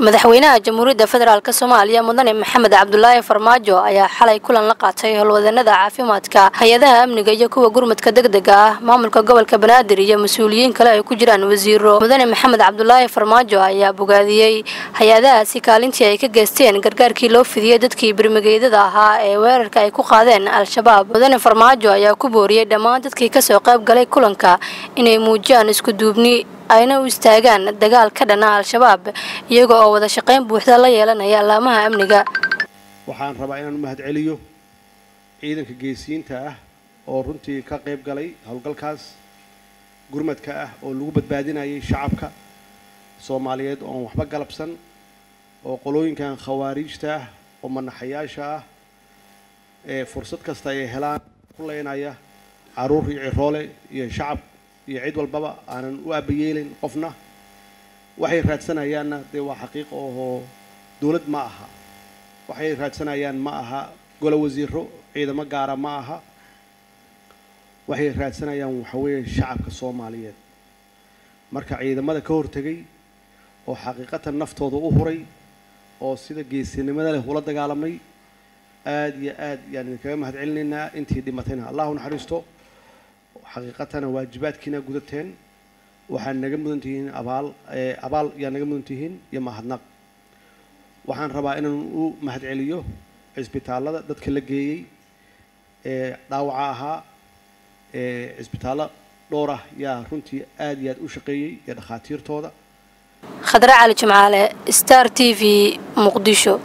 madaxweynaha jamhuuriyadda federaalk soomaaliya mudane maxamed cabdulaahi farmaajo ayaa xalay kulan la qaatay howlwadanada caafimaadka hay-adaha amniga iyo kuwa gurmadka degdega ah maamulka gobolka banaadir iyo mas-uuliyiin kale ay ku jiraan wasiiro mudane maxamed cabdulaahi farmaajo ayaa bogaadiyey hay-adahaasi kaalintii ay ka geysteen gargaarkii loo fidiyey dadkii birmigeydada ahaa ee weerarka ay ku qaadeen al-shabaab mudane farmaajo ayaa ku booriyey dhammaan dadkii kasoo qayb galay kulanka inay muujiyaan iskuduubni ayna u istaagaan dagaal ka dhana al-shabaab iyaga oo wada shaqayn buuxda la yeelanaya allaamaha amniga waxaan rabaa inaan u mahad celiyo ciidanka geesiyiinta ah oo runtii ka qayb galay howlgalkaas gurmadka ah oo lagu badbaadinayay shacabka soomaaliyeed oon waxba galabsan oo qolooyinkan khawaariijta ah oo manaxayaasha ah ee fursad kasta ay helaan ku leynaya caruur iyo ciroole iyo shacab iyo cid walbaba aanan u aabayeelin qofna waxay raadsanayaanna dee waa xaqiiqa ohoo dowlad ma aha waxay raadsanayaan ma aha golo wasiiro ciidamo gaara ma aha waxay raadsanayaan waxa weeye shacabka soomaaliyeed marka ciidamada ka hortegay oo xaqiiqatan naftooda u huray oo sida geesinimada leh ula dagaalamay aada iyo aad yaan idinkaga mahad celinaynaa intii dhimatayna allahu naxariisto xaqiiqatana waajibaadkiina gudateen waxaad naga mudan tihiin abaal abaal yaa naga mudan tihiin iyo mahadnaq waxaan rabaa inaan u mahad celiyo cisbitaallada dadka la geeyey ee dhaawaca ahaa ee cisbitaallo dhowr ah yaa runtii aada iyo aad u shaqeeyey iyo dhakhaatiirtooda khadre cali jimcaale star t v muqdisho